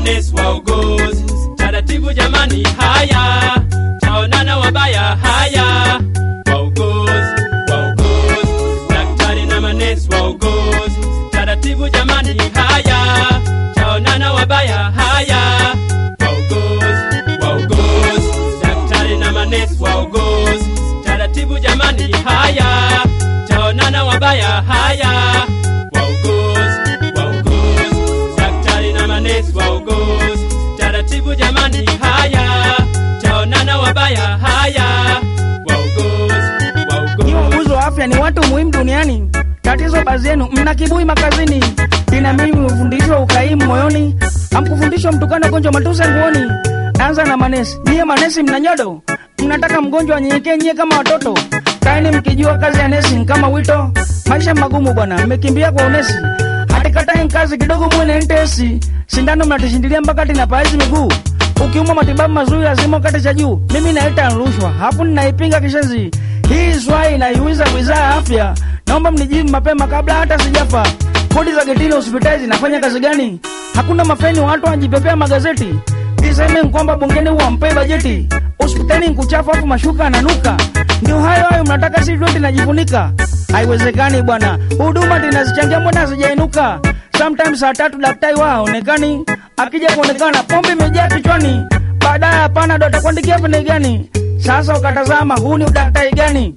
manesi wauguzi taratibu jamani haya taonana wabaya haya wauguzi wauguzi daktari na manesi wauguzi taratibu jamani haya taonana wabaya haya wauguzi wauguzi daktari na manesi wauguzi taratibu jamani haya taonana wabaya haya wauguzi wauguzi daktari na manesi wauguzi taratibu jamani haya taonana wabaya haya wauguzi Ni wauguzi wauguzi wa afya ni watu muhimu duniani. Tatizo baadhi yenu mna kibui makazini, ina mimi mfundishwa ukaimu moyoni, amkufundishwa mtukana gonjwa matuse nguoni. Anza na manesi, nyie manesi mna nyodo, mnataka mgonjwa anyenyekee nyie kama watoto. Kaeni mkijua kazi ya nesi ni kama wito, maisha magumu bwana, mmekimbia kwa unesi. Hatikatae kazi kidogo mwene ntesi, sindano mnatishindilia mpaka tinapaazi miguu ukiumwa matibabu mazuri lazima ukate cha juu. Mimi naita rushwa, hapo ninaipinga kishenzi. Hii swali inaiuliza wizara ya afya, naomba mnijibu mapema kabla hata sijafa. Kodi za getini hospitali zinafanya kazi gani? Hakuna mafeni, watu wanajipepea magazeti. Iseme kwamba bungeni wampee bajeti, hospitali nkuchafu afu mashuka ananuka. Ndio hayo hayo mnataka si yote najifunika. Haiwezekani bwana, huduma tinazichangia mbona hazijainuka? Sometimes saa tatu daktari wao haonekani, akija kuonekana pombe imejaa kichwani, baadaye hapana, ndo atakuandikia pene gani? Sasa ukatazama, huu ni udaktari gani?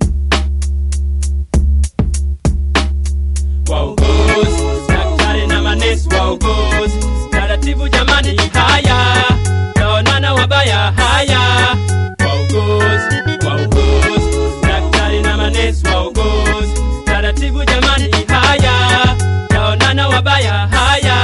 wauguzi daktari na manesi wauguzi taratibu jamani haya taonana wabaya haya wauguzi wauguzi daktari na manesi wauguzi taratibu jamani haya taonana wabaya haya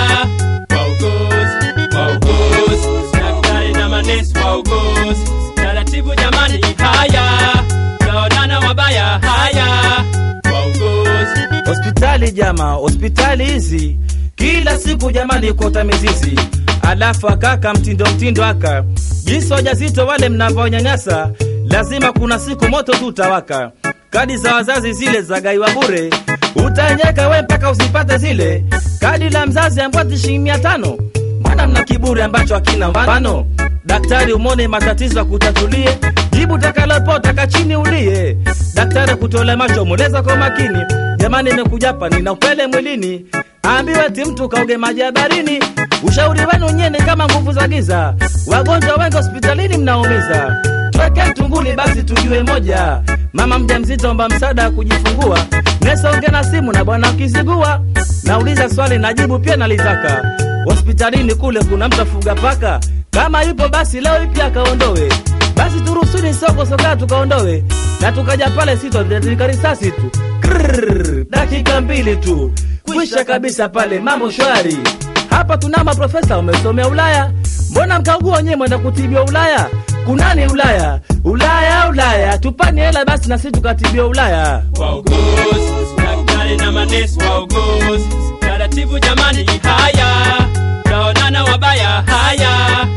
wauguzi wauguzi daktari na manesi wauguzi taratibu jamani haya taonana wabaya haya wauguzi hospitali jama hospitali hizi kila siku jamani kota mizizi alafu akaka mtindo mtindo aka jinsi wajazito wale mnavyonyanyasa lazima kuna siku moto tu utawaka kadi za wazazi zile za gaiwa bure utanyeka we mpaka usipate zile kadi la mzazi ambwati shilingi mia tano mbona mna kiburi ambacho hakina mfano daktari umone matatizo akutatulie jibu takalopotaka chini ulie daktari kutole macho mweleza kwa makini jamani imekujapa nina upele mwilini ambiwe ti mtu kauge maji ya barini ushauri wenu nyene kama nguvu za giza wagonjwa wengi hospitalini mnaumiza tweke tunguli basi tujue moja mama mja mzito omba msaada wa kujifungua nesonge na simu na bwana ukizigua nauliza swali najibu pia nalitaka hospitalini kule kuna mtu afuga paka kama yupo basi leo ipi akaondowe basi turusuni soko sokaa tukaondowe na tukaja pale sitotika risasi tu Krrrr, dakika mbili tu kwisha kabisa pale mambo shwari hapa tuna maprofesa wamesomea ulaya mbona mkaugua wenyewe mwenda kutibiwa ulaya kunani ulaya ulaya ulaya tupani hela basi na sisi tukatibiwa ulaya wauguzi daktari na manesi wauguzi taratibu jamani haya taonana wabaya haya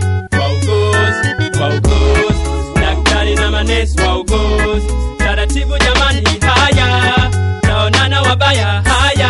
wauguzi wauguzi daktari na manesi wauguzi taratibu jamani haya taonana wabaya haya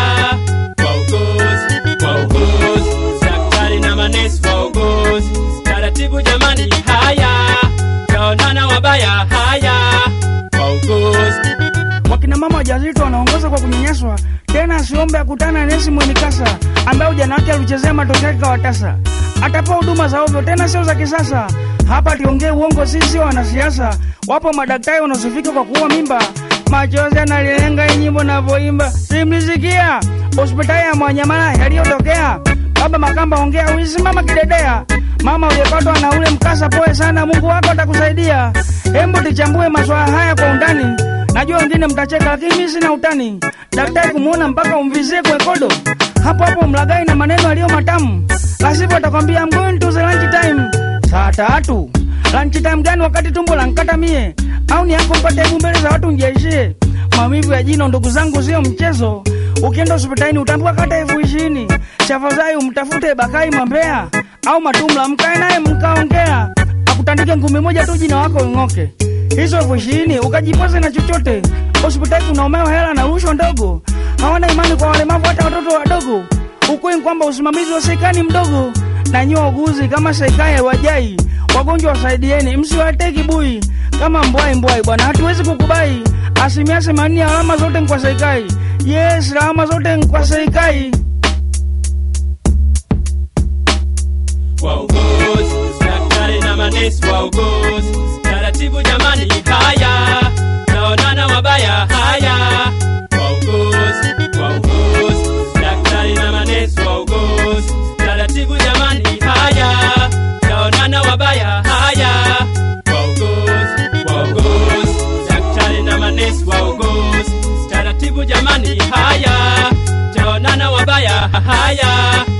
wauguzi wauguzi daktari na manesi wauguzi taratibu jamani haya taonana wabaya haya wauguzi Wakina mama wajawazito wanaongoza kwa kunyanyaswa, tena asiombe akutana na nesi mwenye kasa ambaye ujana wake alichezea matokeo yake kawatasa. Atapewa huduma za ovyo, tena sio za kisasa. Hapa tiongee uongo, sisi sio wanasiasa. Wapo madaktari wanaosifika kwa kuua mimba, machozi analilenga hii nyimbo navyoimba, simlisikia hospitali ya Mwanyamala yaliyotokea. Baba Makamba, ongea uisimama kidedea. Mama uliyepatwa na ule mkasa, poe sana, Mungu wako atakusaidia. Hembu tuchambue maswala haya kwa undani. Najua wengine mtacheka, lakini mimi sina utani. Daktari kumuona mpaka umvizie kwe kodo, hapo hapo mlagai na maneno yaliyo matamu, lasipo atakwambia I'm going to the lunch time. Saa tatu lunch time gani wakati tumbo lankata mie? Au ni yako mpate hebu mbele za watu njeishie? Maumivu ya jino ndugu zangu sio mchezo. Ukienda hospitalini utaambiwa kata elfu ishirini. Tafadhali umtafute Bakai Mambea au Matumla, mkae naye mkaongea, akutandike ngumi moja tu jina wako ing'oke. Hizo elfu ishirini ukajipoze na chochote. Hospitali kunaomewa hela na rushwa ndogo, hawana imani kwa walemavu, hata watoto wadogo. Ukweli kwamba usimamizi wa serikali mdogo, na nyie wauguzi kama serikali haiwajai wagonjwa wasaidieni, msiwatee kibui kama mbwai mbwai bwana, hatuwezi kukubai. Asilimia themanini ya alama zote ni kwa serikali. Yes, alama zote ni kwa serikali. wauguzi, daktari na manesi wauguzi, taratibu jamani, haya naonana wabaya, haya wauguzi, wauguzi, daktari na manesi wauguzi, taratibu jamani, haya naonana wabaya, haya wauguzi, wauguzi, daktari na manesi wauguzi, taratibu jamani, haya taonana wabaya, haya